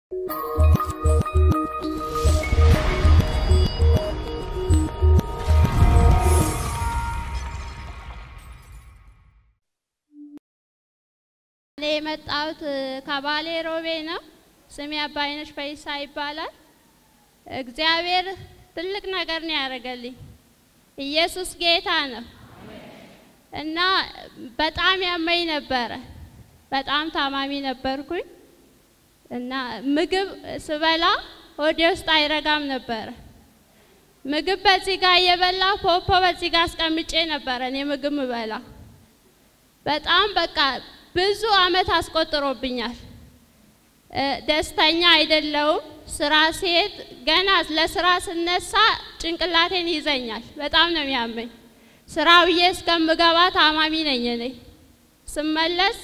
እኔ የመጣሁት ከባሌ ሮቤ ነው። ስሜ አባይነሽ ፈይሳ ይባላል። እግዚአብሔር ትልቅ ነገር ነው ያደረገልኝ። ኢየሱስ ጌታ ነው እና በጣም ያመኝ ነበረ። በጣም ታማሚ ነበርኩኝ እና ምግብ ስበላ ሆዴ ውስጥ አይረጋም ነበረ። ምግብ በዚህ ጋር እየበላ ፖፖ በዚህ ጋር አስቀምጬ ነበረ እኔ ምግብ ምበላ። በጣም በቃ ብዙ አመት አስቆጥሮብኛል። ደስተኛ አይደለውም። ስራ ሲሄድ ገና ለስራ ስነሳ ጭንቅላቴን ይዘኛል። በጣም ነው የሚያመኝ። ስራ ብዬ እስከምገባ ታማሚ ነኝ እኔ። ስመለስ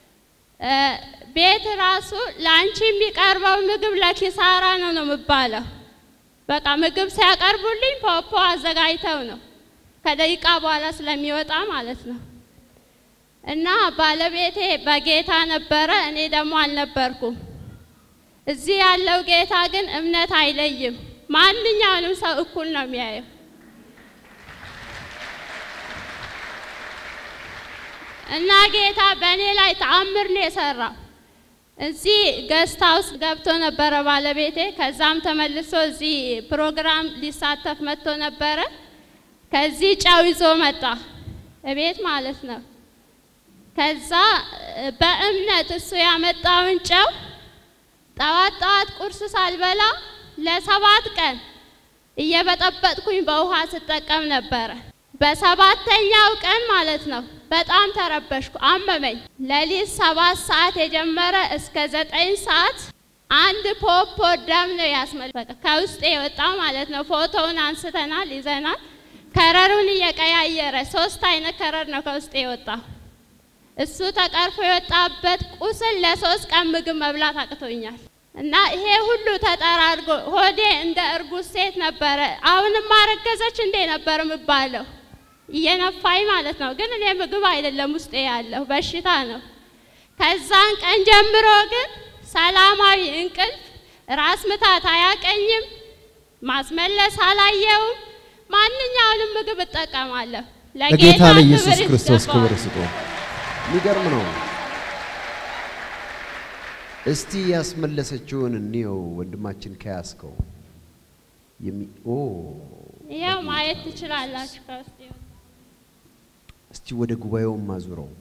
ቤት ራሱ ለአንቺ የሚቀርበው ምግብ ለኪሳራ ነው ነው የምባለው። በቃ ምግብ ሲያቀርቡልኝ ፖፖ አዘጋጅተው ነው ከደቂቃ በኋላ ስለሚወጣ ማለት ነው። እና ባለቤቴ በጌታ ነበረ፣ እኔ ደግሞ አልነበርኩም። እዚህ ያለው ጌታ ግን እምነት አይለይም። ማንኛውንም ሰው እኩል ነው የሚያየው። እና ጌታ በእኔ ላይ ተአምር ነው የሰራው። እዚህ ገስት ሃውስ ገብቶ ነበረ ባለቤቴ። ከዛም ተመልሶ እዚህ ፕሮግራም ሊሳተፍ መጥቶ ነበረ። ከዚህ ጨው ይዞ መጣ እቤት ማለት ነው። ከዛ በእምነት እሱ ያመጣውን ጨው ጠዋት ጠዋት ቁርስ ሳልበላ ለሰባት ቀን እየበጠበጥኩኝ በውሃ ስጠቀም ነበረ። በሰባተኛው ቀን ማለት ነው በጣም ተረበሽኩ፣ አመመኝ። ሌሊት ሰባት ሰዓት የጀመረ እስከ ዘጠኝ ሰዓት አንድ ፖፖ ደም ነው ያስመለከ ከውስጥ የወጣው ማለት ነው። ፎቶውን አንስተናል፣ ይዘናል። ከረሩን እየቀያየረ ሶስት አይነት ከረር ነው ከውስጥ የወጣው። እሱ ተቀርፎ የወጣበት ቁስል ለሶስት ቀን ምግብ መብላት አቅቶኛል። እና ይሄ ሁሉ ተጠራርጎ ሆዴ እንደ እርጉዝ ሴት ነበረ። አሁንም ማረገዘች እንዴ ነበር የምባለው እየነፋኝ ማለት ነው። ግን እኔ ምግብ አይደለም ውስጤ ያለው በሽታ ነው። ከዛን ቀን ጀምሮ ግን ሰላማዊ እንቅልፍ፣ ራስ ምታት አያቀኝም፣ ማስመለስ አላየውም። ማንኛውንም ምግብ እጠቀማለሁ። ለጌታ ለኢየሱስ ክብር ክርስቶስ ይገባዋል። ክብር ስጡ። የሚገርም ነው። እስቲ ያስመለሰችውን እንየው። ወንድማችን ከያዝከው የሚ ኦ ይኸው ማየት ትችላላችሁ ከውስጥ የወጣው። እስቲ ወደ ጉባኤውም ማዙረው።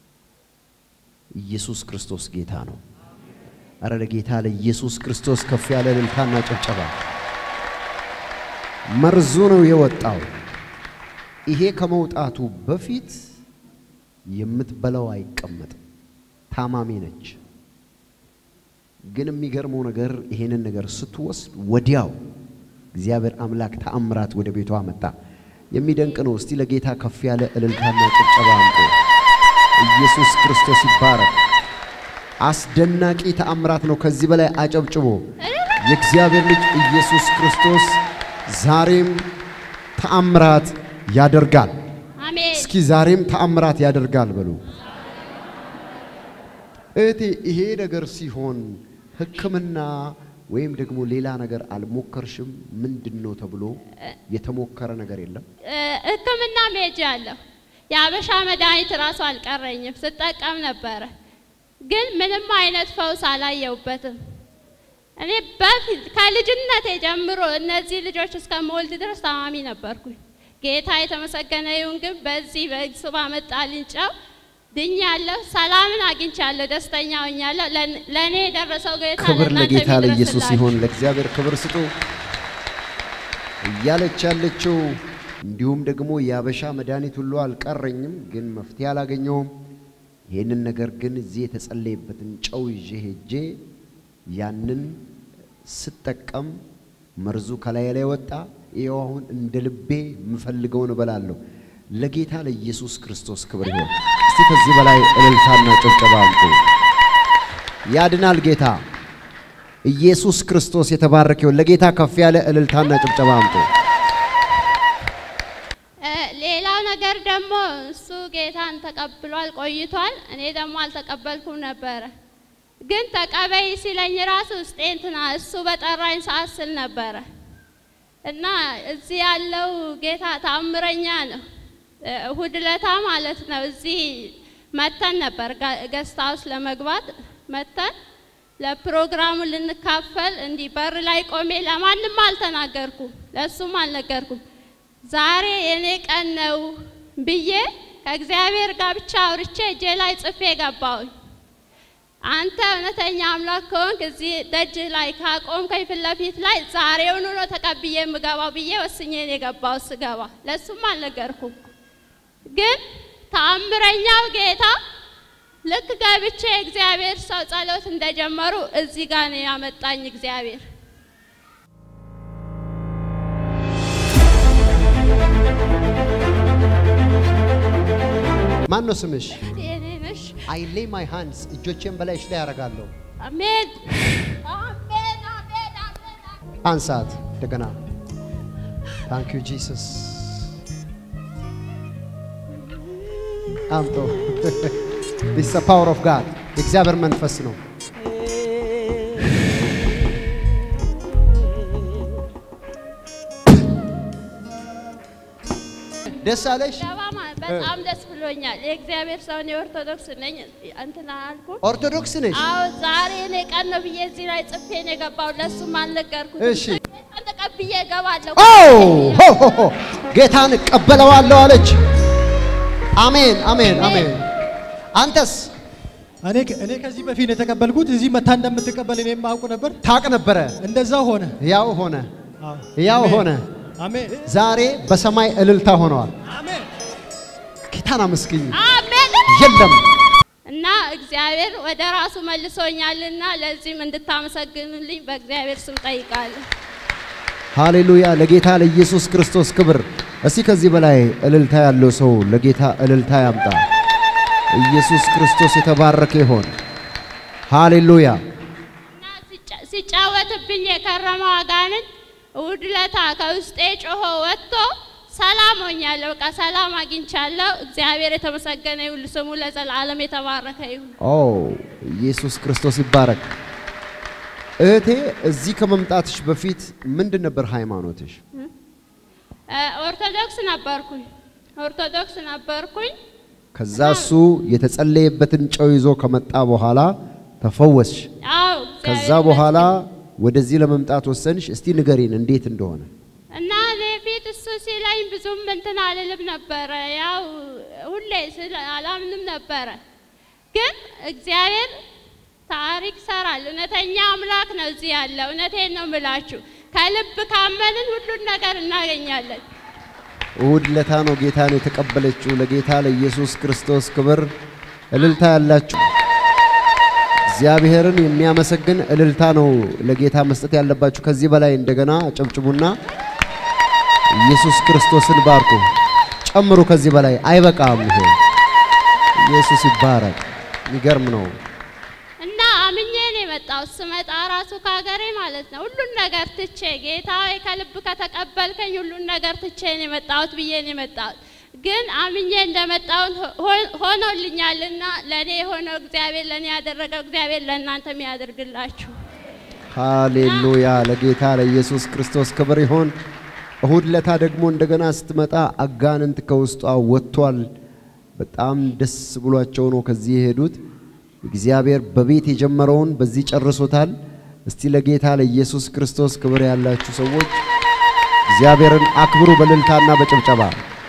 ኢየሱስ ክርስቶስ ጌታ ነው። አረ ለጌታ ለኢየሱስ ክርስቶስ ከፍ ያለ እልልታና ጭብጨባ። መርዙ ነው የወጣው። ይሄ ከመውጣቱ በፊት የምትበላው አይቀመጥም። ታማሚ ነች። ግን የሚገርመው ነገር ይሄንን ነገር ስትወስድ ወዲያው እግዚአብሔር አምላክ ተአምራት ወደ ቤቷ መጣ። የሚደንቅ ነው። እስቲ ለጌታ ከፍ ያለ እልልታና ጭብጨባ አምጡ። ኢየሱስ ክርስቶስ ይባረክ። አስደናቂ ተአምራት ነው። ከዚህ በላይ አጨብጭቦ የእግዚአብሔር ልጅ ኢየሱስ ክርስቶስ ዛሬም ተአምራት ያደርጋል። አሜን። እስኪ ዛሬም ተአምራት ያደርጋል በሉ። እህቴ ይሄ ነገር ሲሆን ሕክምና ወይም ደግሞ ሌላ ነገር አልሞከርሽም? ምንድን ነው ተብሎ የተሞከረ ነገር የለም? ሕክምና ሜጅ አለሁ። የአበሻ መድኃኒት ራሱ አልቀረኝም፣ ስጠቀም ነበረ። ግን ምንም አይነት ፈውስ አላየውበትም። እኔ በፊት ከልጅነቴ ጀምሮ እነዚህ ልጆች እስከምወልድ ድረስ ታማሚ ነበርኩኝ። ጌታ የተመሰገነ ይሁን። ግን በዚህ በእሱ ባመጣልኝ ጨው ድኛለሁ፣ ሰላምን አግኝቻለሁ፣ ደስተኛ ሆኛለሁ። ለን- ለእኔ የደረሰው ጌታ ክብር ለእናንተ ለጌታ ለኢየሱስ ይድረስላችሁ። ይሁን። ለእግዚአብሔር ክብር ስጡ እያለች ያለችው እንዲሁም ደግሞ የአበሻ መድኃኒት ሁሉ አልቀረኝም፣ ግን መፍትሄ አላገኘውም። ይህንን ነገር ግን እዚህ የተጸለየበትን ጨው ይዤ ሄጄ ያንን ስጠቀም መርዙ ከላይ ላይ ወጣ። ይኸው አሁን እንደ ልቤ የምፈልገውን እበላለሁ። ለጌታ ለኢየሱስ ክርስቶስ ክብር ይሁን። እስቲ ከዚህ በላይ እልልታና ጭብጨባ አምጡ። ያድናል ጌታ ኢየሱስ ክርስቶስ የተባረከ ይሁን። ለጌታ ከፍ ያለ እልልታና ጭብጨባ አምጡ። እ፣ ሌላው ነገር ደግሞ እሱ ጌታን ተቀብሏል ቆይቷል። እኔ ደግሞ አልተቀበልኩም ነበረ። ግን ተቀበይ ሲለኝ ራሱ ውስጤ እንትና እሱ በጠራኝ ሰዓት ስል ነበረ እና እዚህ ያለው ጌታ ታምረኛ ነው። እሁድ ለታ ማለት ነው እዚህ መተን ነበር ገስት ሃውስ ለመግባት መተን ለፕሮግራሙ ልንካፈል እንዲህ በር ላይ ቆሜ ለማንም አልተናገርኩም፣ ለእሱም አልነገርኩም። ዛሬ የኔ ቀን ነው ብዬ ከእግዚአብሔር ጋር ብቻ አውርቼ እጄ ላይ ጽፌ ገባሁኝ። አንተ እውነተኛ አምላክ ከሆንክ እዚህ ደጅ ላይ ካቆምከኝ ፊት ለፊት ላይ ዛሬውኑ ነው ተቀብዬ የምገባው ብዬ ወስኜ ነው የገባው። ስገባ ለእሱም አልነገርኩም። ግን ተአምረኛው ጌታ ልክ ገብቼ እግዚአብሔር ሰው ጸሎት እንደጀመሩ እዚህ ጋር ነው ያመጣኝ እግዚአብሔር። ማን ነው ስምሽ? የኔ ነሽ። አይ ሌይ ማይ ሃንድስ እጆቼን በላይሽ ላይ ያደርጋለሁ። አሜን አሜን አሜን አሜን። አንሳት እንደገና። ታንክ ዩ ጂሰስ። አምጦ ዲስ ፓወር ኦፍ ጋድ የእግዚአብሔር መንፈስ ነው። ደስ አለሽ? ገባ ማለት በጣም ደስ ብሎኛል። የእግዚአብሔር ሰው እኔ ኦርቶዶክስ ነኝ እንትና አልኩ። ኦርቶዶክስ ነሽ? አዎ ዛሬ እኔ ቀን ነው ብዬ እዚህ ላይ ጽፌ ነው የገባው። ለእሱም አልነገርኩት። እሺ። ጌታን ተቀብዬ እገባለሁ። ኦ ሆ ሆ ሆ ጌታን እቀበለዋለሁ አለች። አሜን አሜን አሜን። አንተስ እኔ እኔ ከዚህ በፊት የተቀበልኩት እዚህ መታ እንደምትቀበል እኔም አውቅ ነበር። ታቅ ነበረ። እንደዛ ሆነ። ያው ሆነ አዎ። ያው አሜን። ሆነ። አሜን ዛሬ በሰማይ እልልታ ሆነዋል። አሜን። ጌታን አመስግኝ። አሜን። የለም እና እግዚአብሔር ወደ ራሱ መልሶኛልና ለዚህም እንድታመሰግኑልኝ በእግዚአብሔር ስም ጠይቃለሁ። ሃሌሉያ! ለጌታ ለኢየሱስ ክርስቶስ ክብር። እስቲ ከዚህ በላይ እልልታ ያለው ሰው ለጌታ እልልታ ያምጣ። ኢየሱስ ክርስቶስ የተባረከ ይሆን። ሃሌሉያ! እና ሲጫ- ሲጫወትብኝ የከረመው አጋንንት እሑድ ዕለት ከውስጤ ጮሆ ወጥቶ ሰላም ሆኛለሁ። በቃ ሰላም አግኝቻለሁ። እግዚአብሔር የተመሰገነ ይሁን፣ ስሙ ለዘላለም የተባረከ ይሁን። ኦ ኢየሱስ ክርስቶስ ይባረክ። እህቴ እዚህ ከመምጣትሽ በፊት ምንድን ነበር ሃይማኖትሽ? እ፣ ኦርቶዶክስ ነበርኩኝ ኦርቶዶክስ ነበርኩኝ። ከዛ እሱ የተጸለየበትን ጨው ይዞ ከመጣ በኋላ ተፈወስሽ። አዎ ከዛ እግዚአብሔር በኋላ ወደዚህ ለመምጣት ወሰንሽ። እስቲ ንገሪን እንዴት እንደሆነ። እና እኔ ፊት እሱ ሲለኝ ብዙም እንትን አልልም ነበረ። ያው ሁሌ ስለ አላምንም ነበረ። ግን እግዚአብሔር ታሪክ ሰራል። እውነተኛ አምላክ ነው እዚህ ያለ። እውነቴን ነው ምላችሁ። ከልብ ካመንን ሁሉን ነገር እናገኛለን። እሁድ ለታ ነው ጌታን የተቀበለችው። ለጌታ ለኢየሱስ ክርስቶስ ክብር እልልታ ያላችሁ እግዚአብሔርን የሚያመሰግን እልልታ ነው ለጌታ መስጠት ያለባችሁ። ከዚህ በላይ እንደገና ጨብጭቡና ኢየሱስ ክርስቶስን ባርኩ። ጨምሩ። ከዚህ በላይ አይበቃም። ይሄ ኢየሱስ ይባረክ። የሚገርም ነው። እና አምኜ ነው የመጣሁት። ስመጣ ራሱ ከሀገሬ ማለት ነው ሁሉን ነገር ትቼ ጌታ ሆይ ከልብ ከተቀበልከኝ ሁሉን ነገር ትቼ ነው የመጣሁት ብዬ ነው የመጣሁት። ግን አምኜ እንደመጣሁት ሆ- ሆኖልኛልና ለእኔ የሆነው እግዚአብሔር ለእኔ ያደረገው እግዚአብሔር ለእናንተም ያደርግላችሁ። ሃሌሉያ ለጌታ ለኢየሱስ ክርስቶስ ክብር ይሆን። እሁድ ለታ ደግሞ እንደገና ስትመጣ አጋንንት ከውስጧ ወጥቷል። በጣም ደስ ብሏቸው ነው ከዚህ የሄዱት። እግዚአብሔር በቤት የጀመረውን በዚህ ጨርሶታል። እስቲ ለጌታ ለኢየሱስ ክርስቶስ ክብር ያላችሁ ሰዎች እግዚአብሔርን አክብሩ በእልልታና በጭብጨባ።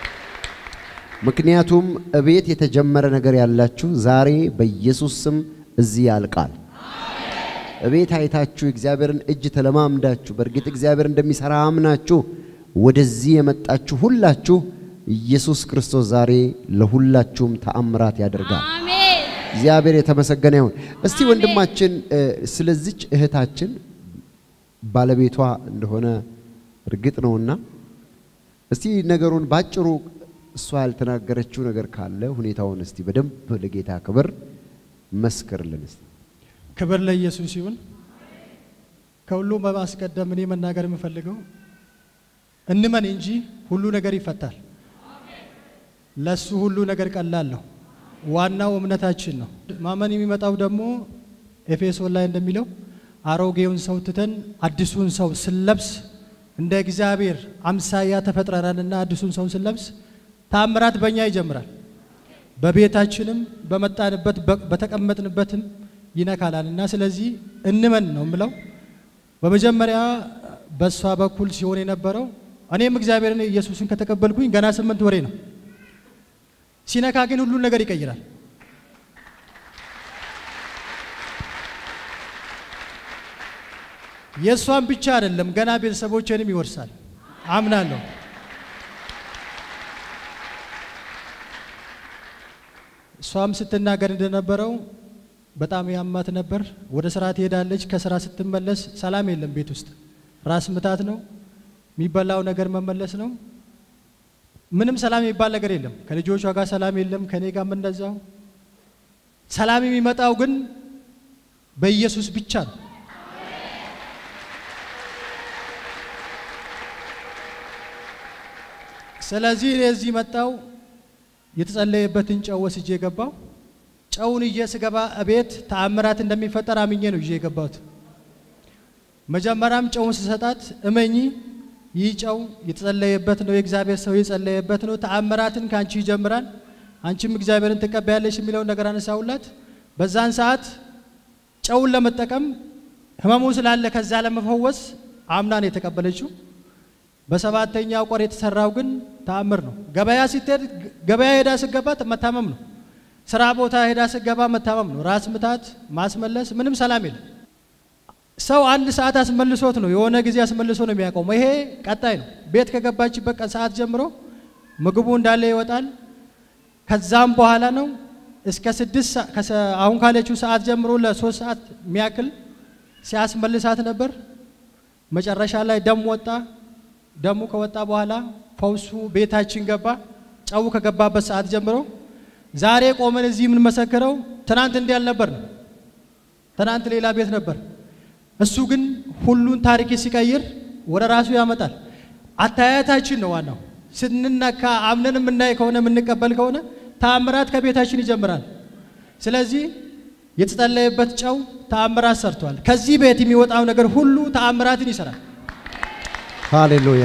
ምክንያቱም እቤት የተጀመረ ነገር ያላችሁ ዛሬ በኢየሱስ ስም እዚህ ያልቃል። እቤት አይታችሁ እግዚአብሔርን እጅ ተለማምዳችሁ በእርግጥ እግዚአብሔር እንደሚሰራ አምናችሁ ወደዚህ የመጣችሁ ሁላችሁ ኢየሱስ ክርስቶስ ዛሬ ለሁላችሁም ተአምራት ያደርጋል። አሜን። እግዚአብሔር የተመሰገነ ይሁን። እስቲ አሜን። ወንድማችን እ፣ ስለዚች እህታችን ባለቤቷ እንደሆነ እርግጥ ነውና እስቲ ነገሩን ባጭሩ እሷ ያልተናገረችው ነገር ካለ ሁኔታውን እስቲ በደንብ ለጌታ ክብር መስክርልን እስቲ። ክብር ለኢየሱስ ይሁን። ከሁሉም በማስቀደም እኔ መናገር የምፈልገው እንመን እንጂ ሁሉ ነገር ይፈታል። ለሱ ሁሉ ነገር ቀላል ነው። ዋናው እምነታችን ነው። ማመን የሚመጣው ደግሞ ኤፌሶን ላይ እንደሚለው አሮጌውን ሰው ትተን አዲሱን ሰው ስንለብስ እንደ እግዚአብሔር አምሳያ ተፈጥረናልና አዲሱን ሰው ስንለብስ ታምራት በእኛ ይጀምራል። በቤታችንም በመጣንበት በ- በተቀመጥንበትም ይነካላል እና ስለዚህ እንመን ነው የምለው። በመጀመሪያ በእሷ በኩል ሲሆን የነበረው እኔም እግዚአብሔርን ኢየሱስን ከተቀበልኩኝ ገና ስምንት ወሬ ነው። ሲነካ ግን ሁሉን ነገር ይቀይራል። የእሷን ብቻ አይደለም ገና ቤተሰቦቼንም ይወርሳል አምናለሁ። እሷም ስትናገር እንደነበረው በጣም ያማት ነበር። ወደ ስራ ትሄዳለች። ከስራ ስትመለስ ሰላም የለም ቤት ውስጥ ራስ ምታት ነው፣ የሚበላው ነገር መመለስ ነው። ምንም ሰላም የሚባል ነገር የለም። ከልጆቿ ጋር ሰላም የለም፣ ከኔ ጋር እንደዛው። ሰላም የሚመጣው ግን በኢየሱስ ብቻ ነው። ስለዚህ እኔ እዚህ መጣው የተጸለየበትን ጨው ወስጄ የገባው ጨውን ይዤ ስገባ እቤት ተአምራት እንደሚፈጠር አምኜ ነው ይዤ የገባሁት። መጀመሪያም ጨውን ስሰጣት እመኚ፣ ይህ ጨው የተጸለየበት ነው፣ የእግዚአብሔር ሰው የጸለየበት ነው፣ ተአምራትን ከአንቺ ይጀምራል፣ አንቺም እግዚአብሔርን ትቀበያለሽ የሚለውን ነገር አነሳውላት። በዛን ሰዓት ጨውን ለመጠቀም ህመሙ ስላለ ከዛ ለመፈወስ አምና ነው የተቀበለችው። በሰባተኛው ቆር የተሰራው ግን ተአምር ነው። ገበያ ስትሄድ ገበያ ሄዳ ስገባ መታመም ነው። ስራ ቦታ ሄዳ ስገባ መታመም ነው። ራስ ምታት፣ ማስመለስ፣ ምንም ሰላም የለም። ሰው አንድ ሰዓት አስመልሶት ነው የሆነ ጊዜ አስመልሶ ነው የሚያቆመው። ይሄ ቀጣይ ነው። ቤት ከገባችበት ቀን ሰዓት ጀምሮ ምግቡ እንዳለ ይወጣል። ከዛም በኋላ ነው እስከ ስድስት ሰ- ከሰ- አሁን ካለችው ሰዓት ጀምሮ ለሶስት ሰዓት የሚያክል ሲያስመልሳት ነበር። መጨረሻ ላይ ደም ወጣ። ደሙ ከወጣ በኋላ ፈውሱ ቤታችን ገባ። ጨው ከገባበት ሰዓት ጀምሮ ዛሬ ቆመን እዚህ የምንመሰክረው ትናንት እንዲህ አልነበር ነው። ትናንት ሌላ ቤት ነበር። እሱ ግን ሁሉን ታሪክ ሲቀይር ወደ ራሱ ያመጣል። አታያታችን ነው ዋናው። ስንነካ አምነን የምናይ ከሆነ የምንቀበል ከሆነ ተአምራት ከቤታችን ይጀምራል። ስለዚህ የተጸለየበት ጨው ተአምራት ሰርቷል። ከዚህ ቤት የሚወጣው ነገር ሁሉ ተአምራትን ይሰራል። ሃሌሉያ!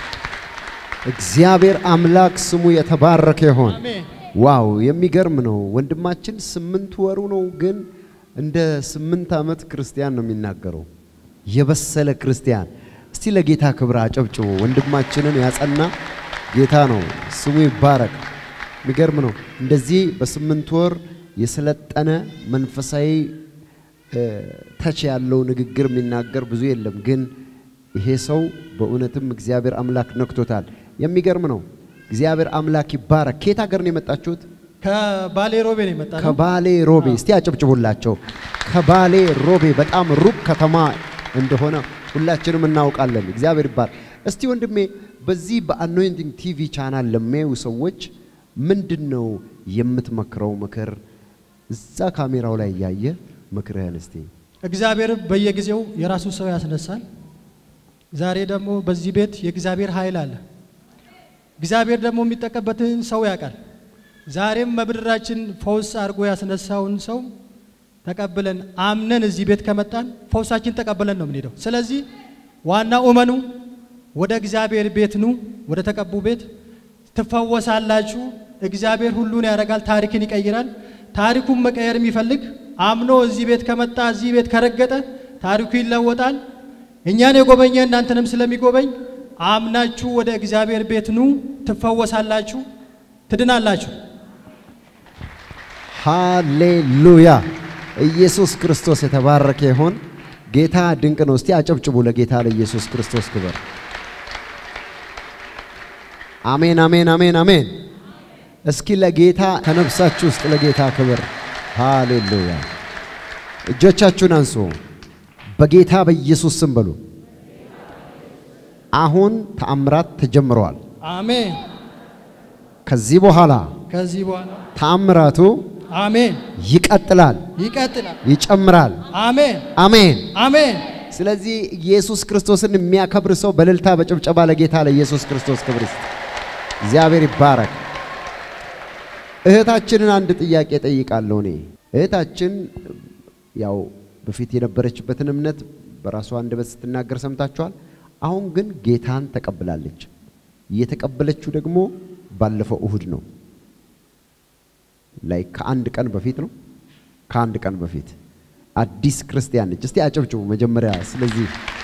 እግዚአብሔር አምላክ ስሙ የተባረከ ይሆን። አሜን። ዋው የሚገርም ነው። ወንድማችን ስምንት ወሩ ነው፣ ግን እንደ ስምንት ዓመት ክርስቲያን ነው የሚናገረው። የበሰለ ክርስቲያን። እስቲ ለጌታ ክብር አጨብጭቦ ወንድማችንን ያጸና ጌታ ነው፣ ስሙ ይባረክ። የሚገርም ነው። እንደዚህ በስምንት ወር የሰለጠነ መንፈሳዊ እ፣ ተች ያለው ንግግር የሚናገር ብዙ የለም፣ ግን ይሄ ሰው በእውነትም እግዚአብሔር አምላክ ነክቶታል። የሚገርም ነው። እግዚአብሔር አምላክ ይባረክ። ከየት ሀገር ነው የመጣችሁት? ከባሌ ሮቤ ነው የመጣ ነው። ከባሌ ሮቤ። እስቲ አጨብጭቡላቸው። ከባሌ ሮቤ በጣም ሩቅ ከተማ እንደሆነ ሁላችንም እናውቃለን። እግዚአብሔር ይባረክ። እስቲ ወንድሜ በዚህ በአኖይንቲንግ ቲቪ ቻናል ለሚያዩ ሰዎች ምንድን ነው የምትመክረው ምክር? እዛ ካሜራው ላይ እያየ ምክርህን እስቲ እግዚአብሔር በየጊዜው የራሱ ሰው ያስነሳል። ዛሬ ደግሞ በዚህ ቤት የእግዚአብሔር ኃይል አለ። እግዚአብሔር ደግሞ የሚጠቀበትን ሰው ያውቃል። ዛሬም በምድራችን ፈውስ አድርጎ ያስነሳውን ሰው ተቀብለን አምነን እዚህ ቤት ከመጣን ፈውሳችን ተቀብለን ነው የምንሄደው። ስለዚህ ዋናው እመኑ፣ ወደ እግዚአብሔር ቤት ኑ፣ ወደ ተቀቡ ቤት ትፈወሳላችሁ። እግዚአብሔር ሁሉን ያደርጋል፣ ታሪክን ይቀይራል። ታሪኩን መቀየር የሚፈልግ አምኖ እዚህ ቤት ከመጣ እዚህ ቤት ከረገጠ ታሪኩ ይለወጣል። እኛን የጎበኘ እናንተንም ስለሚጎበኝ አምናችሁ ወደ እግዚአብሔር ቤት ኑ፣ ትፈወሳላችሁ፣ ትድናላችሁ። ሃሌሉያ! ኢየሱስ ክርስቶስ የተባረከ ይሆን። ጌታ ድንቅ ነው። እስቲ አጨብጭቡ ለጌታ ለኢየሱስ ክርስቶስ ክብር። አሜን፣ አሜን፣ አሜን፣ አሜን። እስኪ ለጌታ ከነፍሳችሁ ውስጥ ለጌታ ክብር። ሃሌሉያ! እጆቻችሁን አንሱ። በጌታ በኢየሱስ ስም በሉ። አሁን ተአምራት ተጀምረዋል። አሜን። ከዚህ በኋላ ከዚህ በኋላ ተአምራቱ አሜን ይቀጥላል፣ ይቀጥላል። ይጨምራል። አሜን አሜን። አሜን። ስለዚህ ኢየሱስ ክርስቶስን የሚያከብር ሰው በእልልታ በጭብጨባ ለጌታ ለኢየሱስ ክርስቶስ ክብር ይስጥ። እግዚአብሔር ይባረክ። እህታችንን አንድ ጥያቄ ጠይቃለሁ። እኔ እህታችን ያው በፊት የነበረችበትን እምነት በራሷ አንደበት ስትናገር ሰምታችኋል። አሁን ግን ጌታን ተቀብላለች። የተቀበለችው ደግሞ ባለፈው እሁድ ነው። ላይ ከአንድ ቀን በፊት ነው። ከአንድ ቀን በፊት አዲስ ክርስቲያን ነች። እስቲ አጨብጭቡ መጀመሪያ። ስለዚህ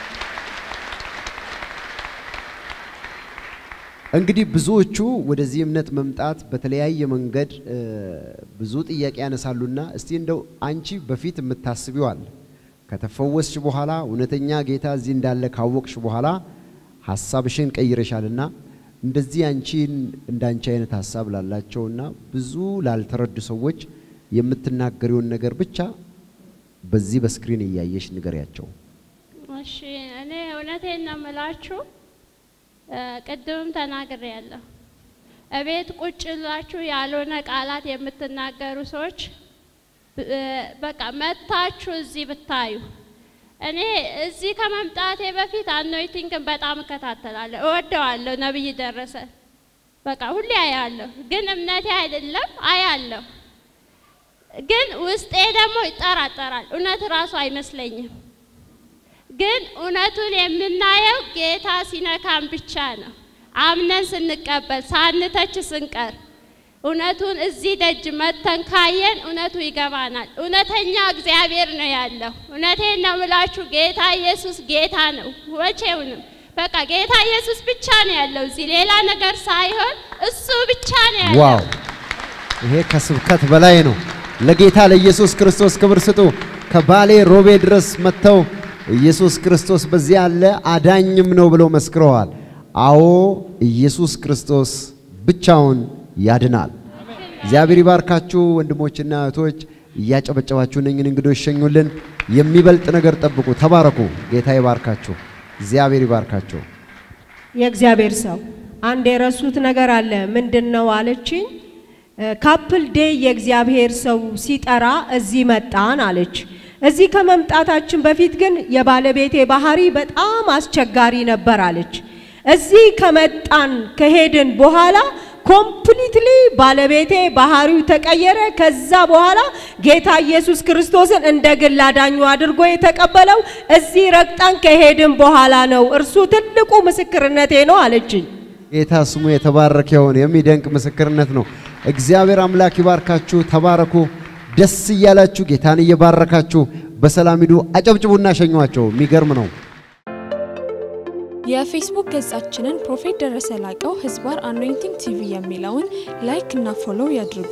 እንግዲህ ብዙዎቹ ወደዚህ እምነት መምጣት በተለያየ መንገድ እ፣ ብዙ ጥያቄ ያነሳሉና እስቲ እንደው አንቺ በፊት የምታስቢው አለ ከተፈወስሽ በኋላ እውነተኛ ጌታ እዚህ እንዳለ ካወቅሽ በኋላ ሀሳብሽን ቀይረሻልና እንደዚህ አንቺን እንደ አንቺ አይነት ሀሳብ ላላቸውና ብዙ ላልተረዱ ሰዎች የምትናገሪውን ነገር ብቻ በዚህ በስክሪን እያየሽ ንገሪያቸው። እሺ እኔ እውነቴን ነው የምላችሁ፣ እ፣ ቅድምም ተናግሬ ያለሁ እቤት ቁጭ ብላችሁ ያልሆነ ቃላት የምትናገሩ ሰዎች ብ- እ፣ በቃ መታችሁ እዚህ ብታዩ እኔ እዚህ ከመምጣቴ በፊት አኖይቲንግን በጣም እከታተላለሁ፣ እወደዋለሁ። ነብይ ደረሰ በቃ ሁሌ አያለሁ፣ ግን እምነቴ አይደለም አያለሁ፣ ግን ውስጤ ደግሞ ይጠራጠራል። እውነት ራሱ አይመስለኝም። ግን እውነቱን የምናየው ጌታ ሲነካን ብቻ ነው። አምነን ስንቀበል ሳንተች ስንቀር እውነቱን እዚህ ደጅ መተን ካየን እውነቱ ይገባናል። እውነተኛ እግዚአብሔር ነው ያለው። እውነቴን ነው ምላችሁ፣ ጌታ ኢየሱስ ጌታ ነው። ወቼውንም በቃ ጌታ ኢየሱስ ብቻ ነው ያለው እዚህ ሌላ ነገር ሳይሆን እሱ ብቻ ነው ያለው። ዋው! ይሄ ከስብከት በላይ ነው። ለጌታ ለኢየሱስ ክርስቶስ ክብር ስጡ። ከባሌ ሮቤ ድረስ መጥተው ኢየሱስ ክርስቶስ በዚህ አለ አዳኝም ነው ብለው መስክረዋል። አዎ ኢየሱስ ክርስቶስ ብቻውን ያድናል። እግዚአብሔር ይባርካችሁ ወንድሞችና እህቶች። እያጨበጨባችሁ እነኝን እንግዶች ሸኙልን። የሚበልጥ ነገር ጠብቁ። ተባረኩ። ጌታ ይባርካችሁ። እግዚአብሔር ይባርካችሁ። የእግዚአብሔር ሰው አንድ የረሱት ነገር አለ። ምንድን ነው አለችኝ። ካፕል ዴይ የእግዚአብሔር ሰው ሲጠራ እዚህ መጣን አለች። እዚህ ከመምጣታችን በፊት ግን የባለቤቴ ባህሪ በጣም አስቸጋሪ ነበር አለች። እዚህ ከመጣን ከሄድን በኋላ ኮምፕሊትሊ ባለቤቴ ባህሪው ተቀየረ። ከዛ በኋላ ጌታ ኢየሱስ ክርስቶስን እንደ ግል አዳኙ አድርጎ የተቀበለው እዚህ ረግጠን ከሄድን በኋላ ነው። እርሱ ትልቁ ምስክርነቴ ነው አለችኝ። ጌታ ስሙ የተባረከ ይሁን። የሚደንቅ ምስክርነት ነው። እግዚአብሔር አምላክ ይባርካችሁ። ተባረኩ። ደስ እያላችሁ ጌታን እየባረካችሁ በሰላም ሂዱ። አጨብጭቡና ሸኟቸው። የሚገርም ነው። የፌስቡክ ገጻችንን ፕሮፌት ደረሰ ላቀው ህዝባር አኖይንቲንግ ቲቪ የሚለውን ላይክ እና ፎሎው ያድርጉ።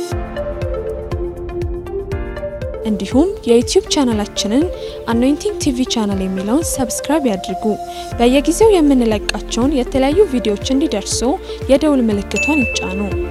እንዲሁም የዩቲዩብ ቻናላችንን አኖይንቲንግ ቲቪ ቻናል የሚለውን ሰብስክራይብ ያድርጉ። በየጊዜው የምንለቃቸውን የተለያዩ ቪዲዮዎች እንዲደርሱ የደውል ምልክቷን ይጫኑ።